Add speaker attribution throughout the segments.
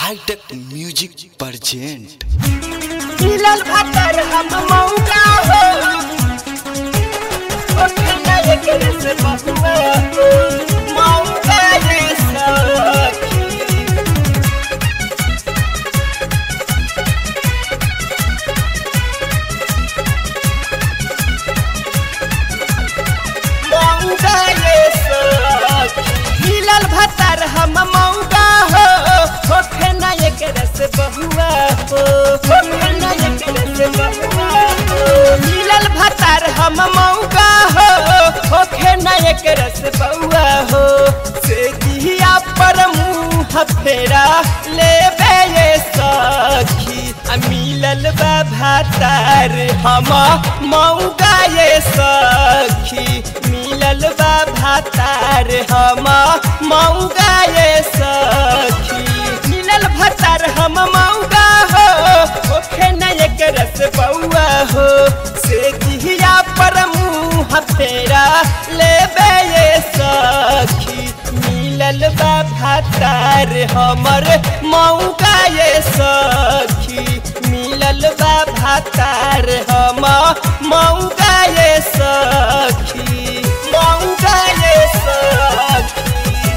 Speaker 1: hi tech music present
Speaker 2: मिलल भतर हम मौका हो ओठना एकरे से बसुआ हो मौका ये सखी मौका ये सखी मिलल भतर हम मौका हो ओठना एकरे से बहुआ हो ओठना एकरे से बहुआ हो मिलल भतर हम मौका हो ओखे न एकरे से बहुआ हो से दिया पर मुंह फेरा लेबे ये सखी आ मिलल बा भातार हम मौका ये सखी मिलल बा भातार हम मौका ये सखी मिलल भतार हम मौका हो ओखे न एक रस बउआ हो से दिहिया पर मुंह फेरा लेबे ये सखी मिलल बा भातार हमर मौका ये सखी मिलल बा भातार हम मौका ये सखी मौका ये सखी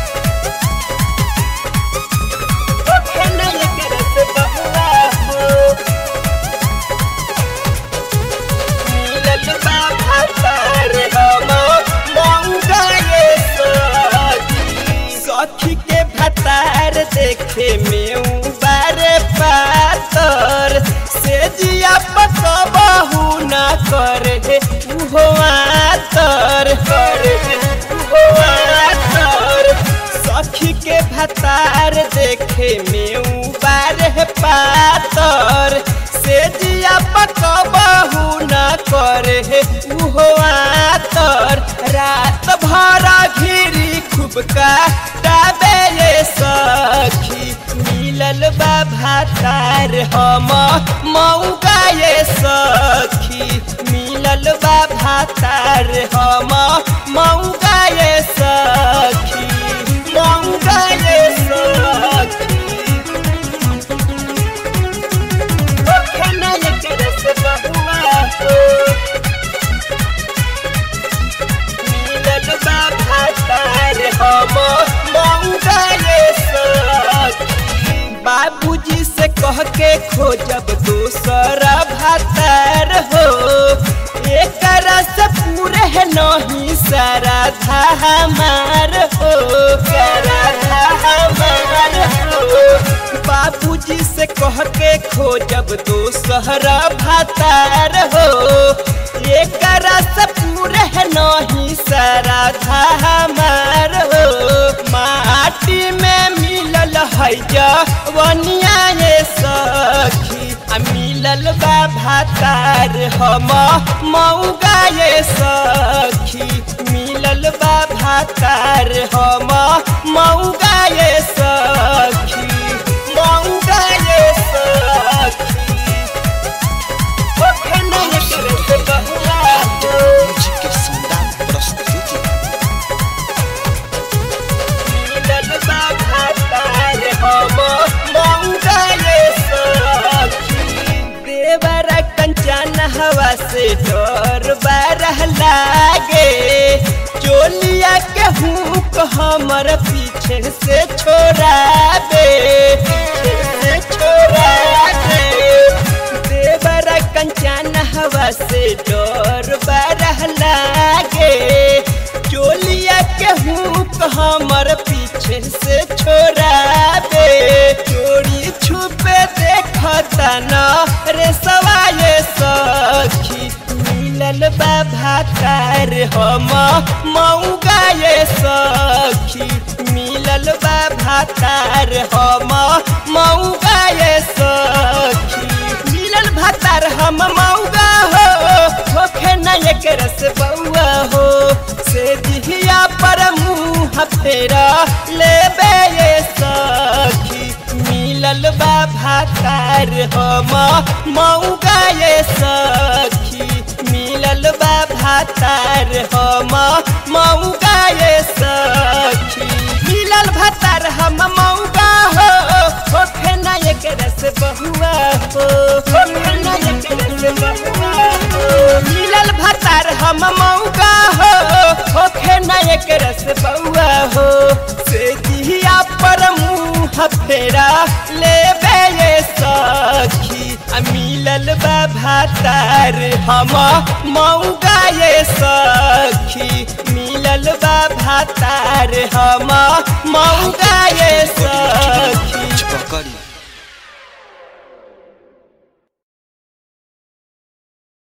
Speaker 2: ओखे न एक रस बउआ हो मिलल बा भातार हम मौका ये सखी सखी के भतार देखे में बारे पातर से जिया पकबहू न करे उहो आतर करे उहो आतर सखी के भतार देखे में बारे पातर से जिया पकबहू न करे उहो आतर रात भर घिरी खूब काटाबे ये सखी मिलल बा भातार हम मौका ये सखी मिलल बा भातार हम मौका ये सखी मौका ये सखी ओखना एकरे से बहुआ हो मिलल बा भातार हम मौका ये सखी बाबूजी से कह के खोजब दूसरा भातार हो एक रस पूरे है नहीं सारा था हमार हो सारा था हमार हो बाबूजी से कह के खोजब दूसरा भातार हो एक रस पूरे है नहीं सारा था हमार हो माटी में मिलल है जवनिया ये सखी आ मिलल बा भातार हम मौगा ये सखी मिलल बा भातार हम मौगा ये सखी मौगा ये सखी ओखना एकरे से बहुआ हो
Speaker 1: म्यूजिक के शानदार प्रस्तुति
Speaker 2: मिलल बा भातार हम मौगा ये सखी देवर कंचन हवा से डर बारह लागे चोलिया के हुक हमर पीछे से छोड़ा दे पीछे से छोड़ा दे देवर कंचन हवा से डर बारह लागे चोलिया के हुक हमर पीछे से छोड़ा दे चोरी छुपे देखता न रे सवाए सखी मिलल बा भातार हम मौगा ये सखी मिलल बा भातार हम मौगा ये सखी मिलल भातार हम मौगा हो होखे न एक रस बउआ हो से दिहिया पर मुंह फेरा लेबे ये सखी मिलल बा भातार हम मौगा ये सखी मिलल बा भातार हम मौगा ये सखी मिलल भातार हम मौगा हो होखे न एक रस बउआ हो से दिया पर मुँह फेरा ले ये सखी आ मिलल बा भातार हम मऊगा ये सखी मिलल बा भातार हम मऊगा ये सखी
Speaker 1: पकड़ी